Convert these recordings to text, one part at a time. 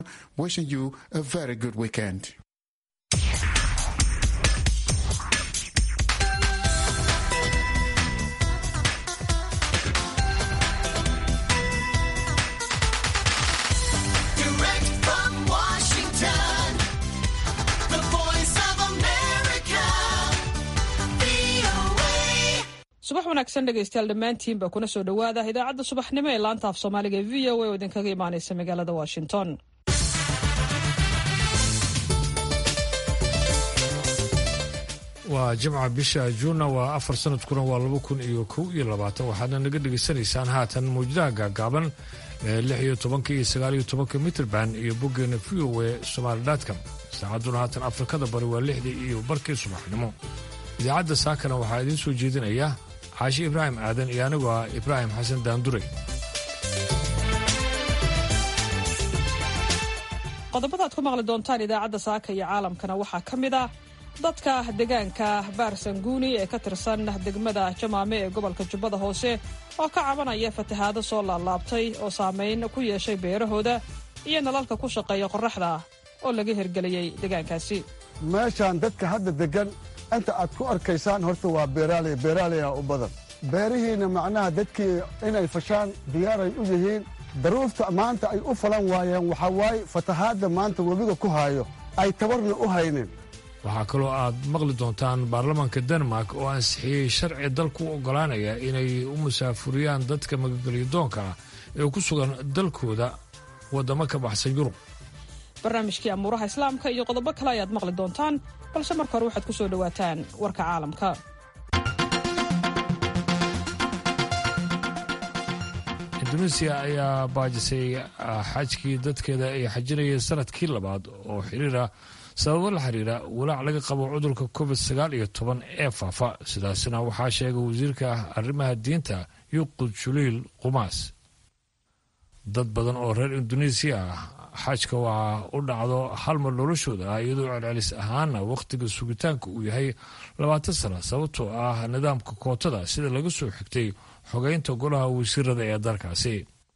Wishing you a very good weekend. Direct from Washington, the voice of America, VOA. subax wanaagsan dhegaystayaal dhammaantiinba kuna soo dhowaada idaacadda subaxnimo ee laanta af soomaaliga ee v o a oo idinkaga imaanaysa magaalada washington waa jimca bisha juunna waa afar sanadkuna waa laba kun iyo kow iyo labaatan waxaadna naga dhegaysanaysaan haatan mawjadaha gaagaaban ee lix iyo tobanka iyo sagaal iyo tobanka mitrband iyo boggeena v o e somaali dotcom saacadduna haatan afrikada bari waa lixdii iyo barkii subaxnimo idaacadda saakana waxaa idiin soo jeedinaya caashi ibraahim aadan iyo anigu ah ibraahim xasan daandure qodobada aad ku maqli doontaan idaacadda saaka iyo caalamkana waxaa ka mid ah dadka deegaanka baarsanguuni ee ka tirsan degmada jamaame ee gobolka jubbada hoose oo ka cabanaya fatahaado soo laalaabtay oo saamayn ku yeeshay beerahooda iyo nalalka ku shaqeeya qorraxda oo laga hirgeliyey deegaankaasi meeshaan dadka hadda deggan inta aad ku arkaysaan horta waa beeraaley beeraaleya u badan beerihiinna macnaha dadkii inay fashaan diyaaray u yihiin daruurta maanta ay u falan waayeen waxaa waaye fatahaadda maanta webiga ku haayo ay tabarna u haynin waxaa kaloo aad maqli doontaan baarlamaanka denmark oo ansixiyey sharci dalku u oggolaanaya inay u musaafuriyaan dadka magagelyadoonka ah ee ku sugan dalkooda waddamo ka baxsan yurub barnaamijkii amuuraha islaamka iyo qodobo kale ayaad maqli doontaan balse marka hore waxaad ku soo dhowaataan warka caalamka induneesiya ayaa baajisay xajkii dadkeeda ay xajinayeen sanadkii labaad oo xiriira sababo la xiriira walaac laga qabo cudurka covid sagaal iyo toban ee faafa sidaasina waxaa sheegay wasiirka arrimaha diinta yuqud juliil qumaas dad badan oo reer induneesiya ah xajka waxaa u dhacdo hal mar noloshooda ah iyadoo celcelis ahaana wakhtiga sugitaanka uu yahay labaatan sana sababtoo ah nidaamka kootada sida laga soo xigtay xogeynta golaha wasiirada ee dalkaasi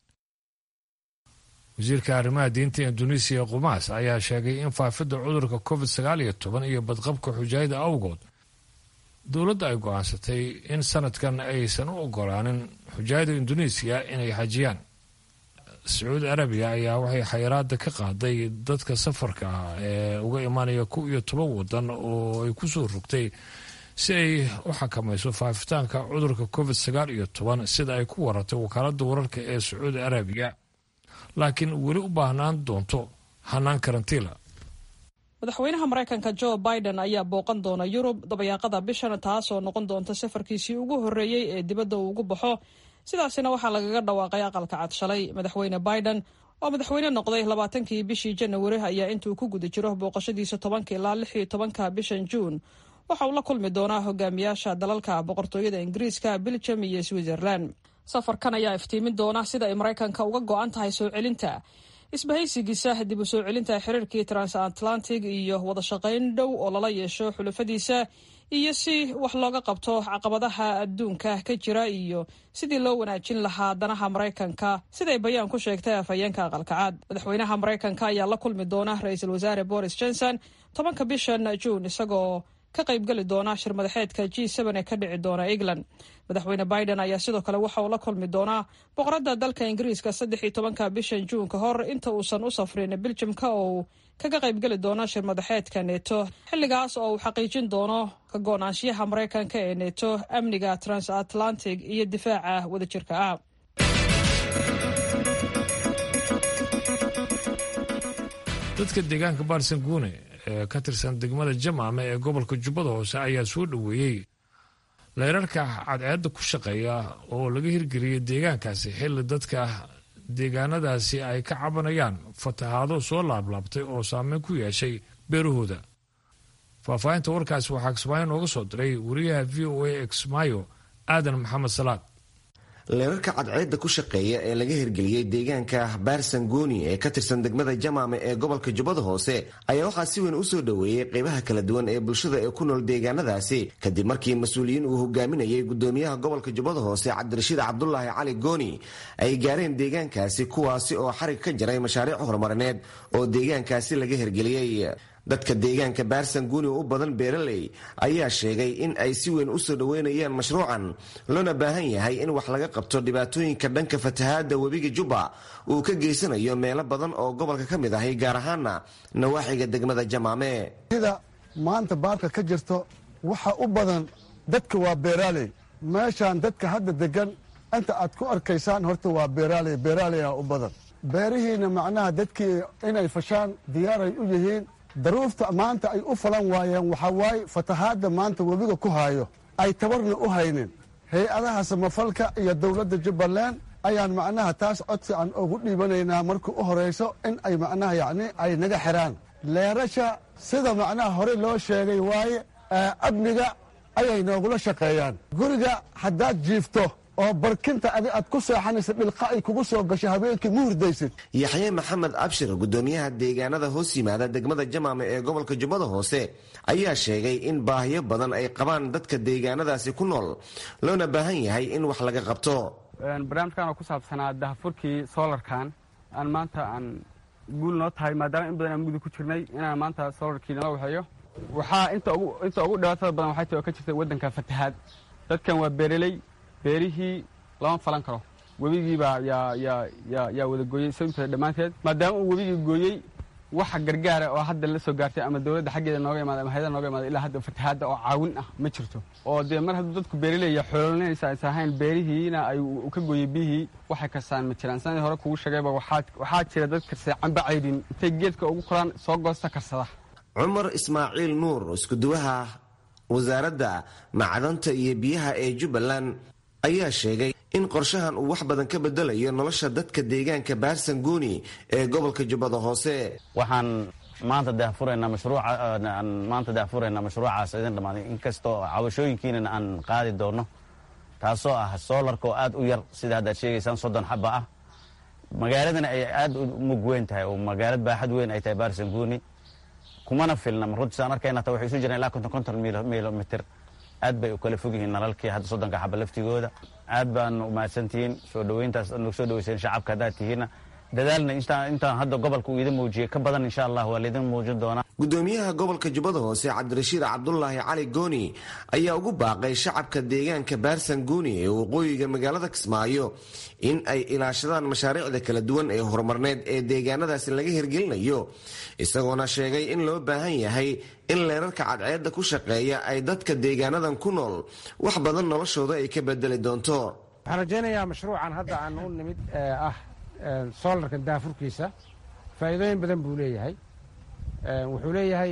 wasiirka arrimaha diinta induneesiya qumaas ayaa sheegay in faafidda cudurka covid sagaal iyo toban iyo badqabka xujaayada awgood dowladda ay go'aansatay in sanadkan aysan u ogolaanin xujaayada induneesiya inay xajiyaan sacuudi arabiya ayaa waxay xayiraada ka qaaday dadka safarka ah ee uga imaanaya kow iyo toban wadan oo ay ku soo rogtay si ay u xakamayso faafitaanka cudurka covid sagaal iyo toban sida ay ku waratay wakaaladda wararka ee sacuudi arabiya laakiin weli u baahnaan doonto hanaan karantiila madaxweynaha maraykanka jo biden ayaa booqan doona yurub dabayaaqada bishan taasoo noqon doonta safarkiisii ugu horreeyey ee dibadda uu ugu baxo sidaasina waxaa lagaga dhawaaqay aqalka cad shalay madaxweyne biden oo madaxweyne noqday labaatankii bishii janawari ayaa intuu ku guda jiro booqashadiisa tobanka ilaa lix iyo tobanka bishan juun waxa uu la kulmi doonaa hogaamiyaasha dalalka boqortooyada ingiriiska belgium iyo switzerland safarkan ayaa iftiimin doona sida ay maraykanka uga go-an tahay soo celinta isbahaysigiisa dib u soo celinta xiriirkii transatlantic iyo wada shaqayn dhow oo lala yeesho xulafadiisa iyo si wax looga qabto caqabadaha adduunka ka jira iyo sidii loo wanaajin lahaa danaha maraykanka siday bayaan ku sheegtay afhayeenka aqalkacaad madaxweynaha maraykanka ayaa la kulmi doona ra-iisul wasaare boris johnson tobanka bishan juun isagoo ka qaybgeli doona shir madaxeedka g ee ka dhici doona england madaxweyne biden ayaa sidoo kale waxa uu la kulmi doonaa boqoradda dalka ingiriiska saddex iyo tobanka bishan juun ka hor inta uusan u safrin beljimka oo uu kaga qaybgeli doono shir madaxeedka neto xilligaas oo uu xaqiijin doono ka go-naanshiyaha maraykanka ee neto amniga transatlantic iyo difaaca wadajirka ah dadka deegaanka baarsanguune ee ka tirsan degmada jamaame ee gobolka jubbada hoose ayaa soo dhoweeyey leerarka cadceedda ku shaqeeya oo laga hirgeliyey deegaankaasi xilli dadka deegaanadaasi ay ka cabanayaan fatahaado soo laablaabtay oo saameyn ku yeeshay beerahooda faahfaahinta warkaasi waxaa kismaayo nooga soo diray wariyaha v o a exmayo aadan maxamed salaad leerarka cadceedda ku shaqeeya ee laga hirgeliyey deegaanka baarsangooni ee ka tirsan degmada jamaame ee gobolka jubbada hoose ayaa waxaa si weyn usoo dhoweeyey qeybaha kala duwan ee bulshada ee ku nool deegaanadaasi kadib markii mas-uuliyiin uu hogaaminayay gudoomiyaha gobolka jubbada hoose cabdirashiid cabdulaahi cali gooni ay gaareen deegaankaasi kuwaasi oo xarig ka jaray mashaariic horumarineed oo deegaankaasi laga hirgeliyey dadka deegaanka baarsanguuni oo u badan beeraley ayaa sheegay in ay si weyn usoo dhoweynayaan mashruucan loona baahan yahay in wax laga qabto dhibaatooyinka dhanka fatahaada webiga jubba uu ka geysanayo meelo badan oo gobolka ka mid ahay gaar ahaana nawaaxiga degmada jamaame sida maanta baarka ka jirto waxa u badan dadka waa beeraaley meeshaan dadka hadda degan inta aad ku arkaysaan horta waa beeraaley beeraaleya u badan beerihiina macnaha dadkii inay fashaan diyaaray u yihiin daruufta maanta ay u falan waayeen waxaa waaye fatahaadda maanta webiga ku haayo ay tabarna u haynin hay-adaha samafalka iyo dowladda jubbaland ayaan macnaha taas codsi aan ugu dhiibanaynaa marka u horayso in ay macnaha yacni ay naga xiraan leerasha sida macnaha hore loo sheegay waaye amniga ayay noogula shaqeeyaan guriga haddaad jiifto oo barkinta adi aad ku seexanaysa dhilqa ay kugu soo gasho habeenkii ma hurdaysid yaxye maxamed abshir gudoomiyaha deegaanada hoos yimaada degmada jamaame ee gobolka jubbada hoose ayaa sheegay in baahiyo badan ay qabaan dadka deegaanadaasi ku nool loona baahan yahay in wax laga qabto barnaamijkan oo ku saabsanaa dahafurkii solarkan aan maanta aan guul noo tahay maadaama in badan aan mugdi ku jirnay inaan maanta solarkii nala waxeeyo waxaa inta ugu dhibaatada badan waxay tahay oo ka jirta waddanka fatahaad dadkan waa beereley beerihii lama falan karo webigiibaa yaa wada gooyey sababteeda dhammaanteed maadaama uu webigii gooyey waxa gargaara oo hadda la soo gaartay ama dowladda xaggeeda nooga imaada ama hayada nooga imaada ilaa hadda fatahaadda oo caawin ah ma jirto oo dee mar hadduu dadku beeraleya xoololinaysa aysa ahayn beerihiina ay u ka gooyey biyihii waxay karsaan ma jiraan sanadii hore kugu sheegayba waxaa jira dad karsay camba caydhin intay geedka ugu koraan soo goosta karsada cumar ismaaciil nuur iskuduwaha wasaaradda macdanta iyo biyaha ee jubbaland ayaa sheegay in qorshahan uu wax badan ka bedelayo nolosha dadka deegaanka baarsanguuni ee gobolka jubbada hoose waxaan maanta daahfuraynaa mashruuca maanta daahfuraynaa mashruucaas idin dhammaaday inkastoo cabashooyinkiinana aan qaadi doono taasoo ah soolarka oo aad u yar sida haddaad sheegaysaan soddon xaba ah magaaladana ay aad u mug weyn tahay oo magaalad baaxad weyn ay tahay baarsanguuni kumana filna runtiis aan arkayna ta waxay isu jiraan ilaa konton konton milomitir aad bay u kala fog yihiin nalalkii hadda soddonka xaba laftigooda aad baan umahadsantihiin soo dhoweyntaas aad nagu soo dhoweyseen shacabka haddaad tihiinna dadaalna intaan hadda gobolka uu idin muujiyey ka badan insha allah waa laydin muujin doonaa gudoomiyaha gobolka jubbada hoose cabdirashiid cabdulaahi cali gooni ayaa ugu baaqay shacabka deegaanka baarsan gooni ee waqooyiga magaalada kismaayo in ay ilaashadaan mashaariicda kala duwan ee horumarneed ee deegaanadaasi laga hirgelinayo isagoona sheegay in loo baahan yahay in leerarka cadceedda ku shaqeeya ay dadka deegaanadan ku nool wax badan noloshooda ay ka bedeli doonto waxaan rajaynayaa mashruucan hadda aan u nimid ee ah soolarka daafurkiisa faa'iidooyin badan buu leeyahay wuxuu leeyahay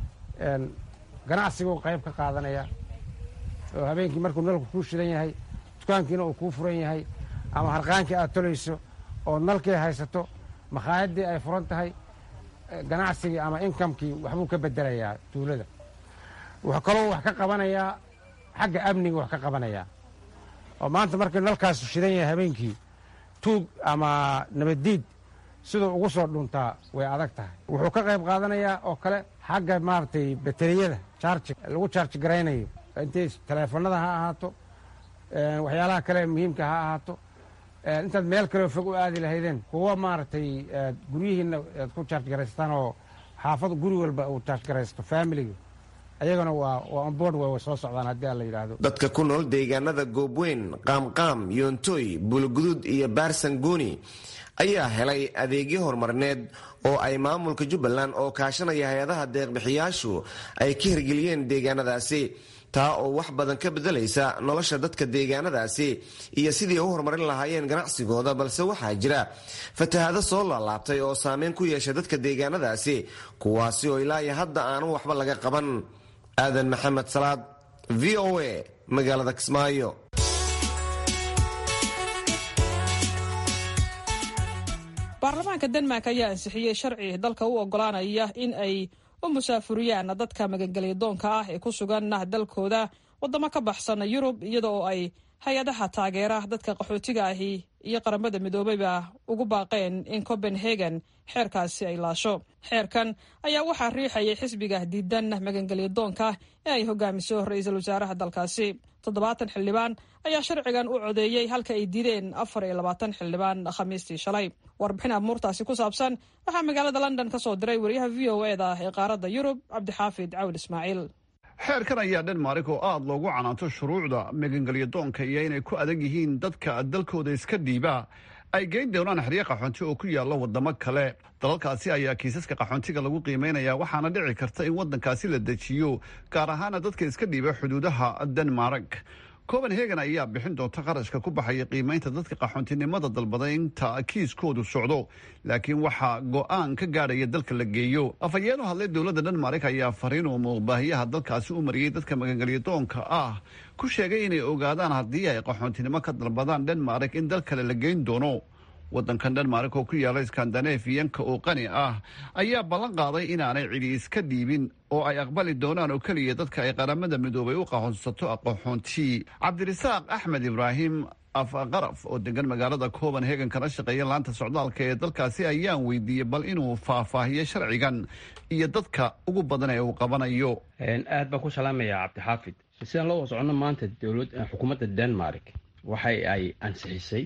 ganacsiguu qayb ka qaadanaya oo habeenkii markuu nalku kuu shidan yahay dukaankiina uu kuu furan yahay ama harqaankii aad tolayso oo nalkii haysato makhaayadii ay furan tahay ganacsigii ama inkamkii waxbuu ka bedelayaa tuulada wuxuu kaloo wax ka qabanayaa xagga amniga wax ka qabanayaa oo maanta markii nalkaasu shidan yahay habeenkii tuug ama nabaddiid siduu ugu soo dhuntaa way adag tahay wuxuu ka qayb qaadanayaa oo kale xagga maaragtay bateriyada charji lagu charji garaynayo intay taleefanada ha ahaato waxyaalaha kale muhiimka ha ahaato intaad meel kaleo fog u aadi lahaydeen kuwa maaragtay guryihiina aad ku charj garaystaan oo xaafad guri walba uu charj garaysto familiga ayagana waa waa onboard way soo socdaan haddii aan la yidhaahdo dadka ku nool deegaanada goobweyn qaamqaam yoontoy buulguduud iyo baarsangooni ayaa helay adeegyo horumarineed oo ay maamulka jubbaland oo kaashanaya hay-adaha deeqbixiyaashu ay ka hirgeliyeen deegaanadaasi taa oo wax badan ka bedelaysa nolosha dadka deegaanadaasi iyo sidii u horumarin lahaayeen ganacsigooda balse waxaa jira fatahaado soo laalaabtay oo saameyn ku yeesha dadka deegaanadaasi kuwaasi oo ilaa iyo hadda aanan waxba laga qaban aadan maxamed salaad v o a magaalada kismaayo baarlamaanka denmark ayaa ansixiyey sharci dalka u ogolaanaya in ay u musaafuriyaan dadka magangelya doonka ah ee ku sugan dalkooda wadamo ka baxsan yurub iyada oo ay hay-adaha taageera dadka qaxootiga ahi iyo qaramada midoobeyba ugu baaqeen in copenhagen xeerkaasi ay laasho xeerkan ayaa waxaa riixayay xisbiga diidan magangelyo doonka ee ay hogaamiso ra-iisul wasaaraha dalkaasi toddobaatan xildhibaan ayaa sharcigan u codeeyey halka ay diideen afar iyo labaatan xildhibaan khamiistii shalay warbixin amuurtaasi ku saabsan waxaa magaalada london ka soo diray wariyaha v o e da ee qaaradda yurub cabdixaafid cawil ismaaciil xeerkan ayaa dhenmark oo aada loogu canaanto shuruucda magangelyo doonka iyo inay ku adag yihiin dadka dalkooda iska dhiiba ay geyn doonaan xeryo qaxoonti oo ku yaalla waddamo kale dalalkaasi ayaa kiisaska qaxoontiga lagu qiimaynaya waxaana dhici karta in waddankaasi la dejiyo gaar ahaana dadka iska dhiiba xuduudaha denmark copenhagen ayaa bixin doonta qarashka ku baxaya qiimaynta dadka qaxoontinimada dalbada inta kiiskoodu socdo laakiin waxaa go-aan ka gaadhaya dalka la geeyo afhayeeno hadlay dowladda denmark ayaa fariin uu muuqbaahiyaha dalkaasi u mariyey dadka magangelyo doonka ah ku sheegay inay ogaadaan haddii ay qaxoontinimo ka dalbadaan denmark in dal kale la geyn doono waddankan denmark oo ku yaala skandanafiyanka oo qani ah ayaa ballan qaaday inaanay cidi iska dhiibin oo ay aqbali doonaan oo keliya dadka ay qaramada midoobay u qaxoonsato aqoxoonti cabdirasaaq axmed ibraahim afqaraf oo degan magaalada copenhagen kana shaqeeya laanta socdaalka ee dalkaasi ayaan weydiiyey bal inuu faahfaahiyo sharcigan iyo dadka ugu badan ee uu qabanayo aad baan ku salaamayaa cabdixaafid sidaan loo socono maanta dowlad xukuumadda denmark waxay ay ansixisay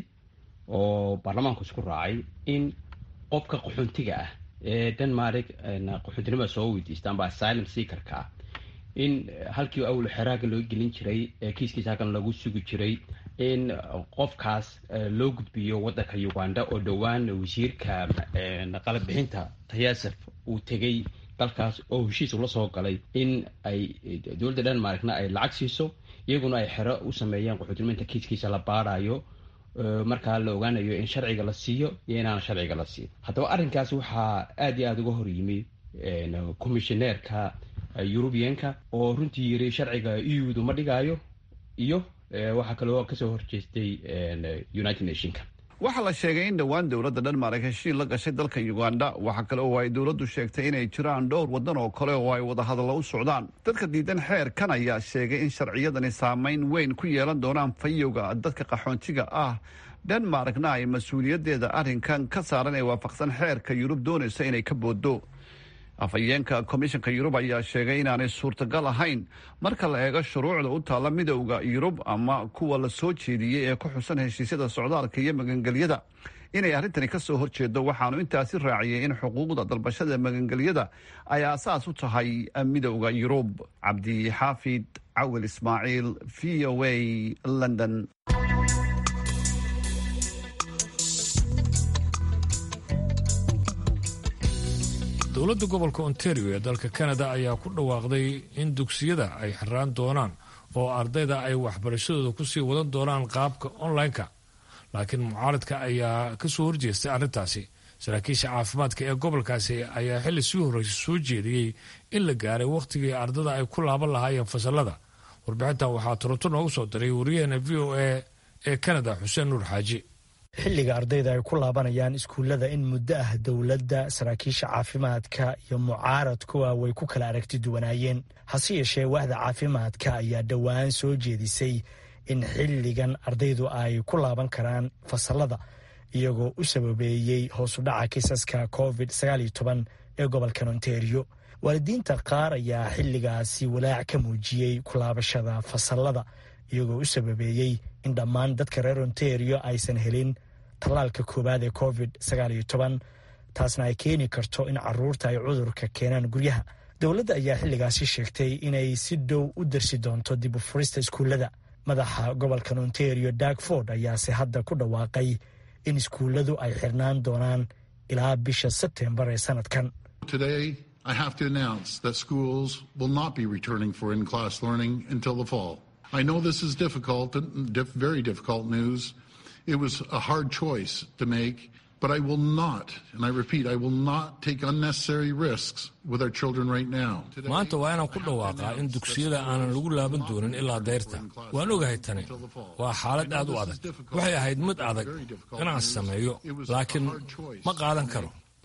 oo baarlamaanku isku raacay in qofka qaxoontiga ah ee denmark qaxoontinimada soo weydiista amba asylum seakerka ah in halkii awlo xeraaga loo gelin jiray kiiskiisa halkan lagu sugi jiray in qofkaas loo gudbiyo waddanka uganda oo dhowaan wasiirka qalabixinta tayasef uu tegay dalkaas oo heshiis ula soo galay in ay dowladda denmarkna ay lacag siiso iyaguna ay xero u sameeyaan qaxootinimada kiiskiisa la baarayo markaa la ogaanayo in sharciga la siiyo iyo inaana sharciga la siin haddaba arrinkaas waxaa aada iyo aada uga hor yimi commissioneerka eurubianka oo runtii yiri sharciga eudu ma dhigaayo iyo waxaa kaloo kasoo horjeestay united nationka waxaa la sheegay in dhowaan dowladda dhenmark heshiin la gashay dalka uganda waxaa kale oo ay dowladdu sheegtay inay jiraan dhowr waddan oo kale oo ay wadahadallo u socdaan dadka diidan xeerkan ayaa sheegay in sharciyadani saameyn weyn ku yeelan doonaan fayowga dadka qaxoontiga ah dhenmarkna ay mas-uuliyaddeeda arrinkan ka saaran ee waafaqsan xeerka yurub doonaysa inay ka booddo afhayeenka komishanka yurub ayaa sheegay inaanay suurtagal ahayn marka la eego shuruucda u taalla midowda yurub ama kuwa la soo jeediyey ee ku xusan heshiisyada socdaalka iyo magangelyada inay arrintani ka soo horjeedo waxaanu intaasi raaciyey in xuquuqda dalbashada magangelyada ay aasaas u tahay midowda yurub cabdixaafid cawil ismaaciil v o a london dowladda gobolka ontario ee dalka canada ayaa ku dhawaaqday in dugsiyada ay xiraan doonaan oo ardayda ay waxbarashadooda kusii wadan doonaan qaabka online-ka laakiin mucaaradka ayaa kasoo horjeestay arrintaasi saraakiisha caafimaadka ee gobolkaasi ayaa xilli sii horreysa soo jeediyey in la gaaray wakhtigii ardada ay ku laaban lahaayeen fasalada warbixintan waxaa toronto noogu soo diray wariyaheena v o a ee canada xuseen nuur xaaji xilliga ardayda ay ku laabanayaan iskuullada in muddo ah dowladda saraakiisha caafimaadka iyo mucaaradkuwa way ku kala aragti duwanaayeen hase yeeshee waaxda caafimaadka ayaa dhowaan soo jeedisay in xilligan ardaydu ay ku laaban karaan fasalada iyagoo u sababeeyey hoosudhaca kiisaska covid ee gobolkan ontario waalidiinta qaar ayaa xilligaasi walaac ka muujiyey kulaabashada fasalada iyagoo u sababeeyey in dhammaan dadka reer ontario aysan helin tallaalka koowaad ee covid taasna ay keeni karto in caruurta ay cudurka keenaan guryaha dowladda ayaa xilligaasi sheegtay inay si dhow u darsi doonto dib u furista iskuullada madaxa gobolkan ontario darkford ayaase hadda ku dhawaaqay in iskuulladu ay xirnaan doonaan ilaa bisha sebtembar ee sanadkan I have to announce that schools will not be returning for in class learning until the fall. I know this is difficult and diff- very difficult news. It was a hard choice to make, but I will not, and I repeat, I will not take unnecessary risks with our children right now. maanta waa inaan ku dhawaaqaa in dugsiyada aanan lagu laaban doonin ilaa dayrta waan ogahay tani waa xaalad aad u adag waxay ahayd mid adag inaan sameeyo laakiin ma qaadan karo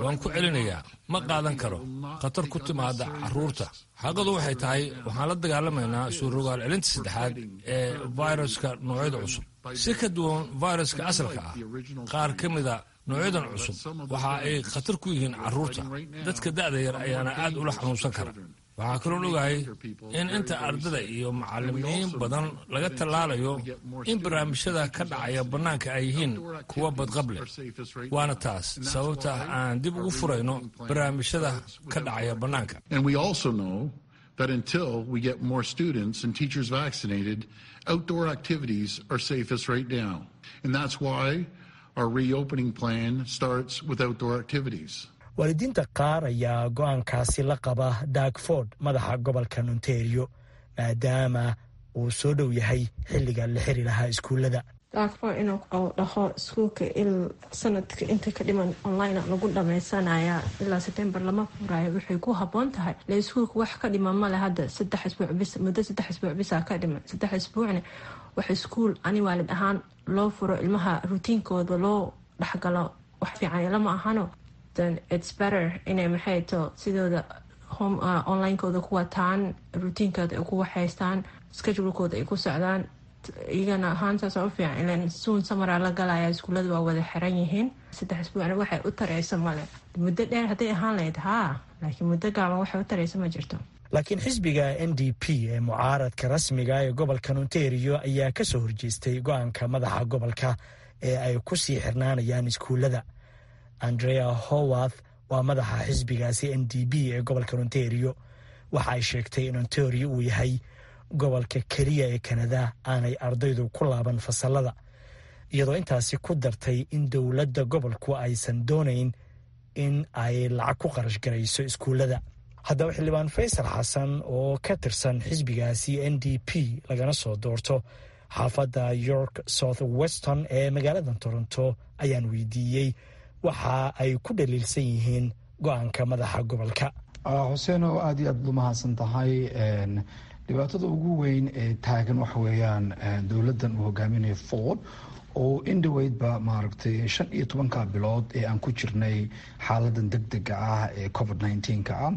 waan ku celinayaa ma qaadan karo khatar ku timaada carruurta xaqadu waxay tahay waxaan la dagaalamaynaa suurogaal celinta saddexaad ee viruska noocyada cusub si ka duwan viruska asalka ah qaar ka mida noocyadan cusub waxa ay khatar ku yihiin carruurta dadka da'da yar ayaana aad ula xanuunsan kara waxaa kaloon ogahay in inta ardada iyo macalimiin badan laga tallaalayo in barnaamijyada ka dhacaya bannaanka ay yihiin kuwa badqab leh waana taas sababta aan dib ugu furayno barnaamijyada ka dhacaya bannaanka And we also know that until we get more students and teachers vaccinated, outdoor activities are safest right now. And that's why our reopening plan starts with outdoor activities. waalidiinta qaar ayaa go-aankaasi la qaba dagford madaxa gobolka ontario maadaama uu soo dhow yahay xilliga la xiri lahaa iskuullada daagfo inuu dhaho iskuulka il sanadka inta ka dhiman online lagu dhamaysanaya ilaa september lama furayo waxay ku haboon tahay le iskuulka wax ka dhiman male hadda saddex isbuuc bis muddo saddex isbuuc bisa ka dhiman saddex isbuucna wax iskuul ani waalid ahaan loo furo ilmaha rutiinkooda loo dhexgalo wax fiican lama ahano then it's better inay maxay to sidooda home onlinekooda ku wataan rutiinkooda ay ku waxaystaan schedulekooda ay ku socdaan iyagana ahaantaas u fiican ilan suun samara la galaya iskuullada waa wada xiran yihiin saddex isbuucna waxay u tareysa male muddo dheer hadday ahaan lahayd haa laakiin muddo gaaban waxay u tareysa ma jirto laakiin xisbiga n d p ee mucaaradka rasmiga ee gobolka ontario ayaa ka soo horjeestay go-aanka madaxa gobolka ee ay ku sii xirnaanayaan iskuullada andrea howarth waa madaxa xisbigaasi n d p ee gobolka ontario waxa ay sheegtay in ontario uu yahay gobolka keliya ee kanada aanay ardaydu ku laaban fasalada iyadoo intaasi ku dartay in dowladda gobolku aysan doonayn in ay lacag ku qarash garayso iskuullada haddaba xildhibaan faysal xasan oo ka tirsan xisbigaasi n d p lagana soo doorto xaafadda york south weston ee magaalada toronto ayaan weydiiyey waxa ay ku dhaliilsan yihiin go-aanka madaxa gobolka xuseen oo aada iyo aad u mahadsan tahay dhibaatada ugu weyn ee taagan waxa weeyaan dowladdan uu hogaaminayo ford oo indhoweydba maaragtay shan iyo tobanka bilood ee aan ku jirnay xaaladan deg dega ah ee covid nneteen-ka ah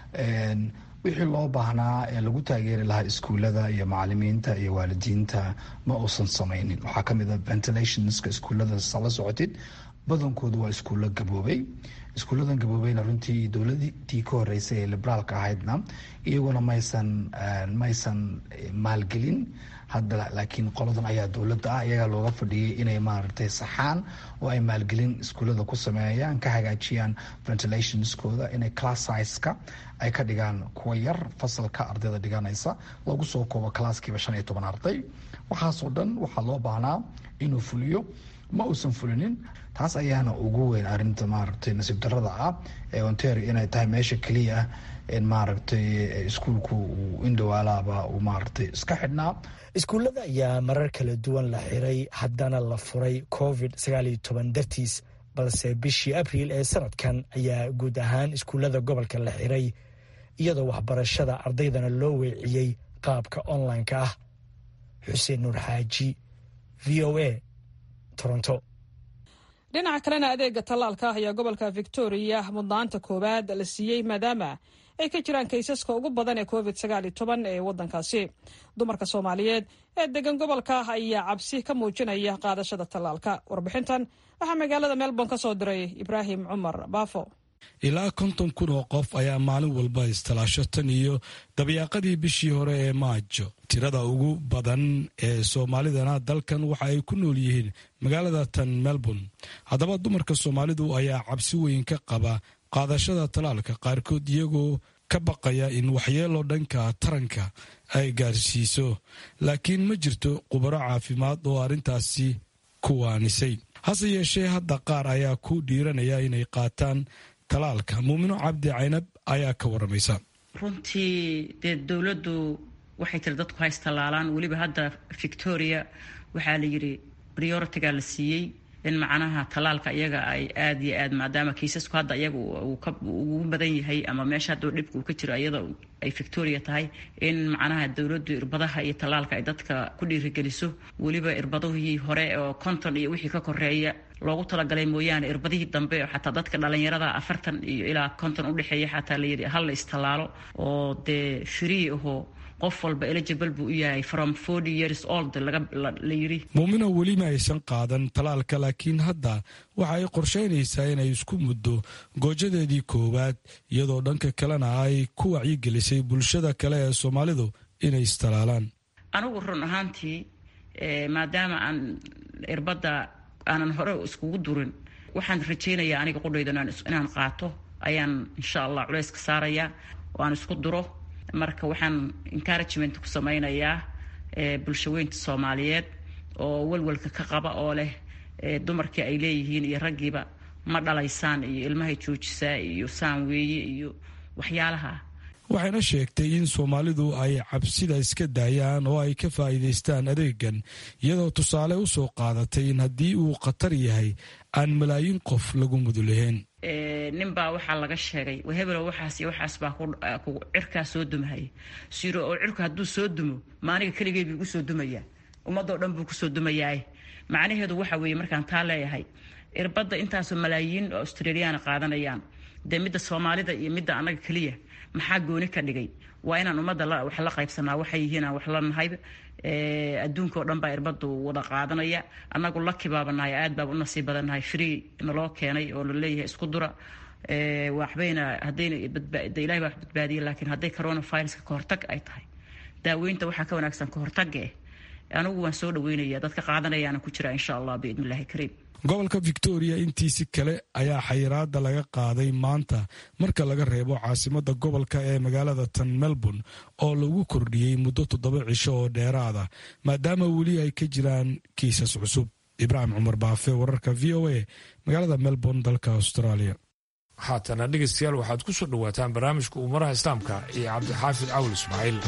wixii loo baahnaa ee lagu taageeri lahaa iskuullada iyo macalimiinta iyo waalidiinta ma uusan samaynin waxaa kamid a ventilationska iskuullada sala socotid badankoodu waa iskuullo gaboobay iskuulladan gaboobeyna runtii dowladii ka horeysay ee liberaalka ahaydna iyaguna maysan maysan maalgelin hadda laakiin qoladan ayaa dowladda ah iyagaa looga fadhiyay inay maaragtay saxaan oo ay maalgelin iskuullada ku sameeyaan ka hagaajiyaan ventilationskooda inay class sizeka ay ka dhigaan kuwa yar fasalka ardayda dhiganaysa lagu soo koobo classkiiba shan iyo toban arday waxaasoo dhan waxaa loo baahnaa inuu fuliyo ma uusan fulinin taas ayaana ugu weyn arinta maaragtay nasiib darada ah ee ontario inay tahay meesha keliya ah in maaragtay iskuulku uu indhawaalaaba uu maaragtay iska xidhnaa iskuullada ayaa marar kala duwan la xiray haddana la furay covid sagaaliyo toban dartiis balse bishii abriil ee sanadkan ayaa guud ahaan iskuullada gobolka la xiray iyadoo waxbarashada ardaydana loo weeciyey qaabka online-ka ah xuseen nuur xaaji v o a toronto dhinaca kalena adeega tallaalka ah ayaa gobolka victoria mudnaanta koowaad la siiyey maadaama ay ka jiraan kaysaska ugu badan ee covid sagaaliyo toban ee waddankaasi dumarka soomaaliyeed ee degan gobolka ayaa cabsi ka muujinaya qaadashada tallaalka warbixintan waxaa magaalada melbourne ka soo diray ibraahim cumar baafo ilaa konton kun oo qof ayaa maalin walba istalaasho tan iyo dabyaaqadii bishii hore ee maajo tirada ugu badan ee soomaalidana dalkan waxa ay ku nool yihiin magaalada tan melbourne haddaba dumarka soomaalidu ayaa cabsi weyn ka qaba qaadashada talaalka qaarkood iyagoo ka baqaya in waxyeelo dhanka taranka ay gaarsiiso laakiin ma jirto khubaro caafimaad oo arrintaasi ku waanisay hase yeeshee hadda qaar ayaa ku dhiiranaya inay qaataan talaalka muumino cabdi caynab ayaa ka waramaysa runtii dee dowladdu waxay tiri dadku hays tallaalaan weliba hadda victoria waxaa la yidhi prioritiga la siiyey in macnaha tallaalka iyaga ay aada iyo aad maadaama kiisasku hadda iyaga ugu badan yahay ama meesha hadda dhibka uu ka jiro iyada ay victoria tahay in macnaha dowladdu irbadaha iyo tallaalka ay dadka ku dhiirigeliso weliba irbadihii hore oo konton iyo wixii ka koreeya loogu talagalay mooyaane irbadihii dambe oo xataa dadka dhalinyarada afartan iyo ilaa konton udhexeeya xataa layidhi hal la istallaalo oo dee free ahoo qof walba eligible buu u yahay from forty years old la yidhi muumina weli ma aysan qaadan talaalka laakiin hadda waxa ay qorshaynaysaa inay isku muddo goojadeedii koowaad iyadoo dhanka kalena ay ku wacyigelisay bulshada kale ee soomaalidu inay istalaalaan anigu run ahaantii maadaama aan irbadda aanan hore iskugu durin waxaan rajaynayaa aniga qudhayda inaan qaato ayaan insha allah culayska saarayaa oo aan isku duro marka waxaan encouragement ku samaynayaa bulshaweynta soomaaliyeed oo walwalka ka qaba oo leh dumarkii ay leeyihiin iyo raggiiba ma dhalaysaan iyo ilmahay joojisaa iyo saan weeye iyo waxyaalaha waxayna sheegtay in soomaalidu ay cabsida iska daayaan oo ay ka faa'iidaystaan adeegan iyadoo tusaale u soo qaadatay in haddii uu khatar yahay aan malaayiin qof lagu mudulahayn nin baa waxaa laga sheegay hebelo waxaas iyo waxaas baa cirkaa soo dumahaya siro oo cirku hadduu soo dumo maaniga keligay buu igu soo dumayaa ummadoo dhan buu kusoo dumayaa macnaheedu waxa weeye markaan taa leeyahay irbadda intaasoo malaayiin oo australiyaana qaadanayaan dee midda soomaalida iyo midda annaga keliya maxaa gooni ka dhigay waa inaan ummadda wax la qaybsanaa waxay yihiin aan wax la nahay adduunka oo dhan baa irbadu wada qaadanaya annagu laki baabanahay aad baaba u nasiib badannahay free naloo keenay oo laleeyahay isku dura waxbayna haddayna ilahay baa wax badbaadiya laakiin hadday coronaviruska kahortag ay tahay daaweynta waxaa ka wanaagsan kahortaga eh anigu waan soo dhaweynaya dadka qaadanayaana ku jira insha allah biidn illahi kariim gobolka victoria intiisi kale ayaa xayiraada laga qaaday maanta marka laga reebo caasimada gobolka ee magaalada tan melbourne oo lagu kordhiyey muddo toddoba cisho oo dheeraada maadaama weli ay ka jiraan kiisas cusub ibraahim cumar baafe wararka v o a magaalada melbourne dalka australia haatana dhegeystayaal waxaad ku soo dhowaataan barnaamijka umaraha islaamka iyo cabdixaafid cawl ismaaciil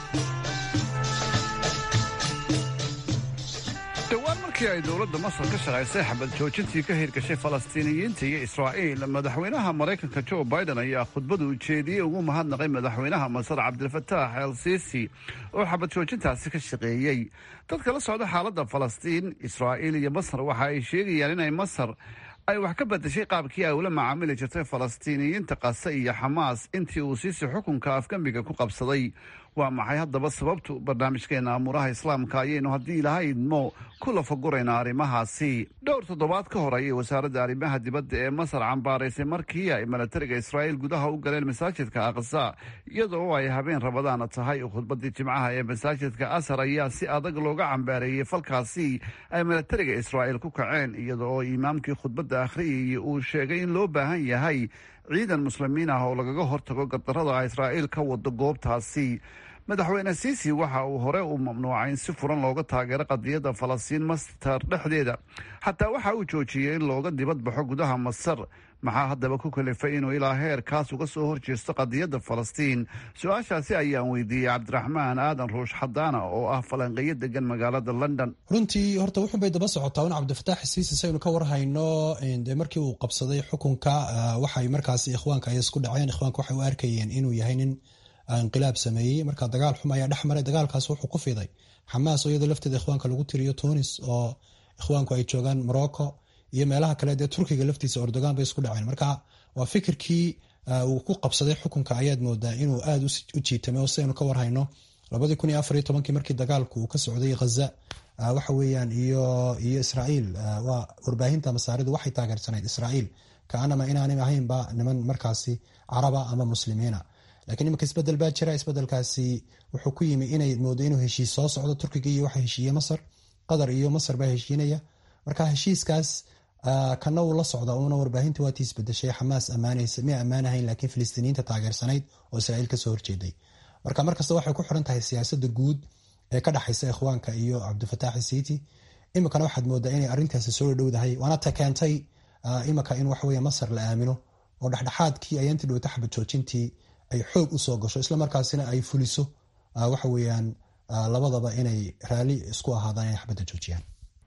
dhowaan markii ay dowladda masar ka shaqaysay xabad joojintii ka hirgashay falastiiniyiinta iyo israa'iil madaxweynaha maraykanka jo biden ayaa khudbadu ujeediyey ugu mahadnaqay madaxweynaha masar cabdilfataax el siisi oo xabad joojintaasi ka shaqeeyey dadka la socda xaaladda falastiin israa'iil iyo masar waxa ay sheegayaan inay masar ay wax ka bedeshay qaabkii ay ula macaamili jirtay falastiiniyiinta qase iyo xamaas intii uu siisi xukunka afgembiga ku qabsaday waa maxay haddaba sababtu barnaamijkeena amuuraha islaamka ayaynu haddii ilaha idmo ku lafaguraynaa arrimahaasi dhowr toddobaad ka hor ayay wasaaradda arrimaha dibadda ee masar cambaaraysay markii ay milatariga israa'iil gudaha u galeen masaajidka aqsa iyadoo ay habeen rabadaana tahay khudbadii jimcaha ee masaajidka asar ayaa si adag looga cambaareeyey falkaasi ay milatariga israa'iil ku kaceen iyada oo imaamkii khudbadda akhriyayay uu sheegay in loo baahan yahay ciidan muslimiin ah oo lagaga hortago gardarrada israa'iil ka wado goobtaasi madaxweyne siisi waxa uu hore u mamnuucay in si furan looga taageero qadiyadda falastiin mastar dhexdeeda xataa waxa uu joojiyey in looga dibad baxo gudaha masar maxaa haddaba ku kalifay inuu ilaa heerkaas uga soo horjeesto qadiyadda falastiin su-aashaasi ayaan weydiiyey cabdiraxmaan aadan ruush xadaana oo ah falanqeyo degan magaalada london runtii horta wuxun bay daba socotaa in cabdifataax siisi saynu ka warhayno de markii uu qabsaday xukunka waxay markaas ikhwaanka ay isku dhaceen ikhwaanka waxay u arkayeen inuu yahay nin inqilaab sameeyey marka dagaal xum ayaa dhex maray dagaalkaas wuxuu ku fiday xamaas oo iyadoo lafteeda ikhwaanka lagu tiriyo tunis oo ikhwaanku ay joogaan morocco iyo meelaha kale dee turkiga laftiisa erdogan bay isku dhaceen marka waa fikirkii uu ku qabsaday xukunka ayaad moodaa inuu aada u jiitamay oo sidaynu ka warhayno labadii kun iyo afariyo tobankii markii dagaalku uu ka socday ghaza waxa weeyaan iyo iyo israa'iil waa warbaahinta masaaridu waxay taageersanayd israa'iil kaanama inaanay ahaynba niman markaasi caraba ama muslimiina lakiin iminka isbedel baa jira isbedelkaasi wuxuu ku yimi inay moodo inuu heshiis soo socdo turkiga iyo waxa heshiiye masar qatar iyo masar baa heshiinaya marka heshiiskaas kana uu la socda uuna warbaahinta waatii isbedeshay xamaas ammaanaysa miya ammaanahayn laakiin filistiiniyiinta taageersanayd oo israa'iil kasoo horjeeday marka markasta waxay ku xiran tahay siyaasada guud ee ka dhexaysa ikhwaanka iyo cabdifataax siiti iminkana waxaad moodaa inay arrintaasi soo dhowdahay waana ta keentay iminka in waxaweye masar la aamino oo dhexdhexaadkii ayaanti dhowta xabad joojintii ay xoog usoo gasho islamarkaasina ay fuliso waxa weyaan labadaba inay raali isku ahaadaan inay xabadda joojiyaan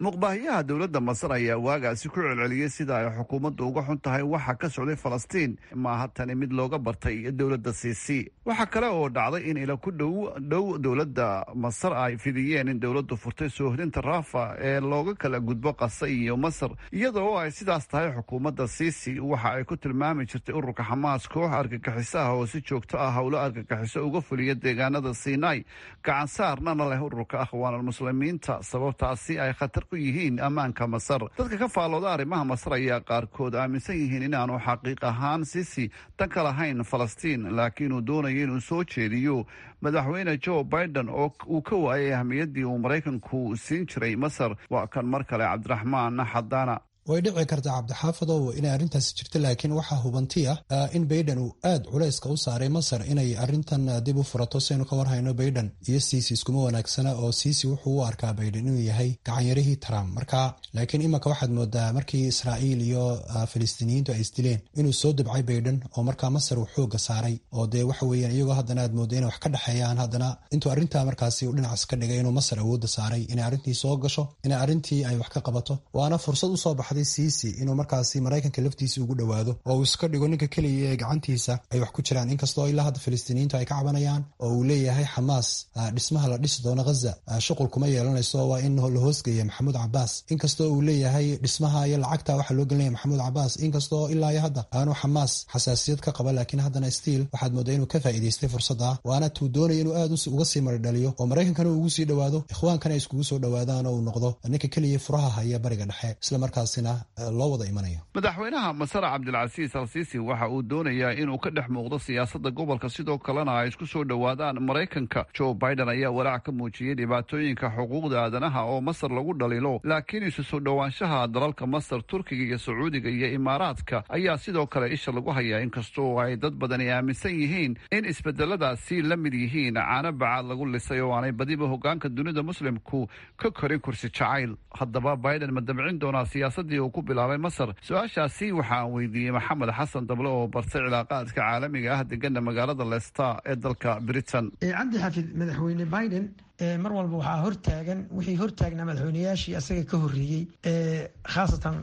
muqbaahiyaha dowladda masar ayaa waagaasi ku celceliyey sida ay xukuumaddu uga xun tahay waxa ka socday falastiin maaha tani mid looga bartay dowladda siisi waxaa kale oo dhacday in ila ku dhow dhow dowladda masar ay fidiyeen in dowladdu furtay soohdinta raafa ee looga kala gudbo qasa iyo masar iyadoo ay sidaas tahay xukuumadda siisi waxa ay ku tilmaami jirtay ururka xamaas koox argagixisaha oo si joogto ah howlo argagixiso uga fuliya deegaanada sinai gacan saarnana leh ururka akhwaanalmuslimiinta sababtaasi ay khatar ku yihiin ammaanka masar dadka ka faallooda arrimaha masar ayaa qaarkood aaminsan yihiin inaanu xaqiiq ahaan sisi danka lahayn falastiin laakiin uu doonayo inuu soo jeediyo madaxweyne joe biden oo uu ka waayay ahmiyaddii uu maraykanku siin jiray masar waa kan mar kale cabdiraxmaan xadaana way dhici kartaa cabdixaafadow inay arrintaasi jirto laakiin waxaa hubanti ah in baiden uu aad culayska u saaray masar inay arintan dib u furato saynu ka warhayno baiden iyo siisi iskuma wanaagsana oo siisi wuxuu u arkaa baiden inuu yahay gacanyarihii trump marka laakiin imanka waxaad moodaa markii israa'iil iyo filistiiniyiintu ay isdileen inuu soo dabcay baiden oo markaa masar uu xooga saaray oo dee waxa weeyaan iyagoo haddana aad mooda inay wax ka dhexeeyaan haddana intuu arrintaa markaasi uu dhinacaas ka dhigay inuu masar awoodda saaray inay arrintii soo gasho inay arrintii ay wax ka qabato waana fursad usoo baxday siisi inuu markaasi maraykanka laftiisa ugu dhowaado oo uu iska dhigo ninka keliya ee gacantiisa ay wax ku jiraan inkastoo ilaa hadda filistiiniyiintu ay ka cabanayaan oo uu leeyahay xamaas dhismaha la dhisi doono ghaza shuqul kuma yeelanayso waa in la hoosgeeya maxamuud cabaas inkastoo uu leeyahay dhismaha iyo lacagta waxaa loo gelinaya maxamuud cabaas inkastoo ilaa iyo hadda aanu xamaas xasaasiyad ka qaba laakiin haddana stiil waxaad moodaa inuu ka faa'iidaystay fursadda waana tuu doonaya inuu aad uga sii maridhaliyo oo maraykankana uu ugu sii dhowaado ikhwaankana ay iskugu soo dhowaadaan oo uu noqdo ninka keliya furaha haya bariga dhexe islamarkaasina loo wada imanaya madaxweynaha masar cabdilcasiis al siisi waxa uu doonayaa inuu ka dhex muuqdo siyaasadda gobolka sidoo kalena ay isku soo dhowaadaan maraykanka joe biden ayaa walaac ka muujiyey dhibaatooyinka xuquuqda aadanaha oo masar lagu dhaliilo laakiin isu soo dhowaanshaha dalalka masar turkiga iyo sacuudiga iyo imaaraadka ayaa sidoo kale isha lagu hayaa inkastoo ay dad badani aaminsan yihiin in isbedeladaasi la mid yihiin caano bacaad lagu lisay oo aanay badiba hogaanka dunida muslimku ka korin kursi jacayl haddaba biden ma dabcin doonaa siyaasadii uu ku bilaabay masar su-aashaasi waxaan weydiiyey maxamed xasan dable oo bartay cilaaqaadka caalamiga ah degana magaalada leicester ee dalka britain cabdi xafid madaxweyne biden mar walba waxaa hortaagan wixii hortaagnaa madaxweynayaashii asaga ka horeeyey khaasatan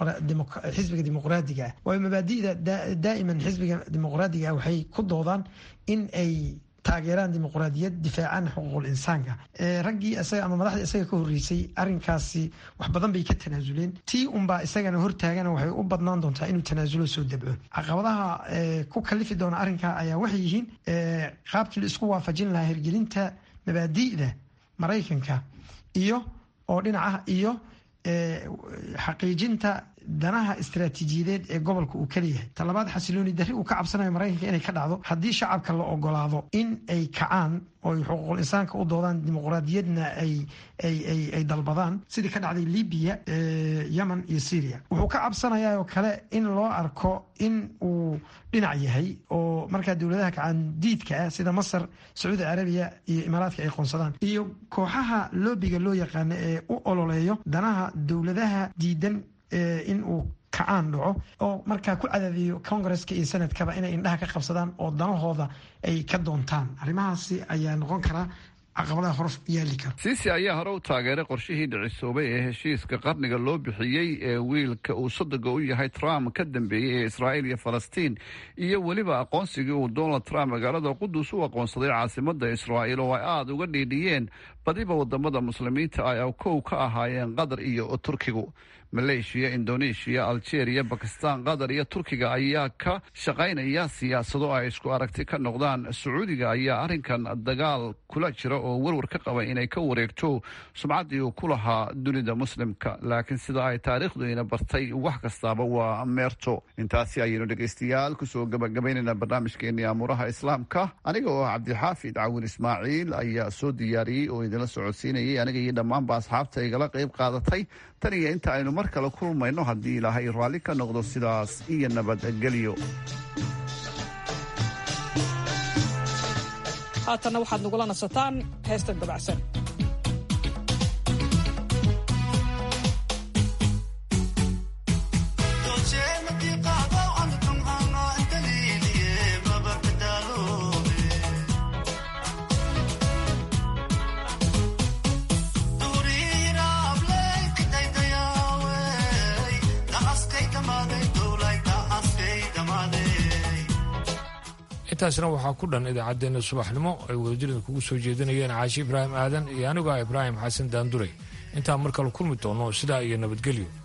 xisbiga dimuqraadiga ah waayo mabaadi'da daa'iman xisbiga dimuqraadiga ah waxay ku doodaan in ay taageeraan dimuqraadiyad difaacaan xuquuqul insaanka raggii isaga ama madaxdii isaga ka horreysay arrinkaasi wax badan bay ka tanaasuleen tii unbaa isagana hortaagana waxay u badnaan doontaa inuu tanaasulo soo dabco caqabadaha ku kalifi doona arrinkaa ayaa waxay yihiin qaabkii la isku waafajin lahaa hirgelinta mabaadi'da maraykanka iyo oo dhinaca iyo xaqiijinta danaha istaraatiijiyadeed ee gobolka uu kaleeyahay talabaad xasilooni darri uu ka cabsanayo maraykanka inay ka dhacdo haddii shacabka la ogolaado in ay kacaan oo xuquuqul insaanka u doodaan dimuqraadiyadna ay dalbadaan sidii ka dhacday libiya yemen iyo syria wuxuu ka cabsanayaa oo kale in loo arko in uu dhinac yahay oo markaa dowladaha kacaandiidka ah sida masar sacuudi carabiya iyo imaaraadka ay qoonsadaan iyo kooxaha loobiga loo yaqaano ee u ololeeyo danaha dowladaha diidan in uu kacaan dhaco oo markaa ku cadaadiyo congresska iyo senadkaba inay indhaha ka qabsadaan oo danahooda ay ka doontaan arrimahaasi ayaa noqon karaa caqabadaha hor yaali kara siisi ayaa hore u taageeray qorshihii dhicisoobay ee heshiiska qarniga loo bixiyey ee wiilka uu sodoga u yahay trump ka dambeeyey ee israa'iil iyo falastiin iyo weliba aqoonsigii uu donald trump magaalada qudus u aqoonsaday caasimadda israa'iil oo ay aada uga dhiidhiyeen badiba wadamada muslimiinta ay kow ka ahaayeen qatar iyo turkigu maleeshiya indoneeshiya aljeeriya bakistan qatar iyo turkiga ayaa ka shaqaynaya siyaasado ay isku aragti ka noqdaan sacuudiga ayaa arrinkan dagaal kula jira oo warwar ka qaba inay ka wareegto sumcaddii uu ku lahaa dunida muslimka laakiin sida ay taariikhduina bartay wax kastaaba waa meerto intaasi ayaynu dhegaystayaal kusoo gabagabaynayna barnaamijkeenii amuuraha islaamka aniga oo cabdixaafid cawin ismaaciil ayaa soo diyaariyey oo idinla socodsiinayay aniga iyo dhammaanba asxaabta igala qayb qaadatay tan iyo inta aynu mar kale kulmayno haddii ilaahay raalli ka noqdo sidaas iyo nabadgelyo haatanna waxaad nagula nasataan heestan dabacsan Duri rab lay intaasna waxaa ku dhan idaacaddeenna subaxnimo ay wadajirida kugu soo jeedinayeen caashi ibraahim aadan iyo anigoo ah ibraahim xasan daanduray intaan mar kale kulmi doono sidaa iyo nabadgelyo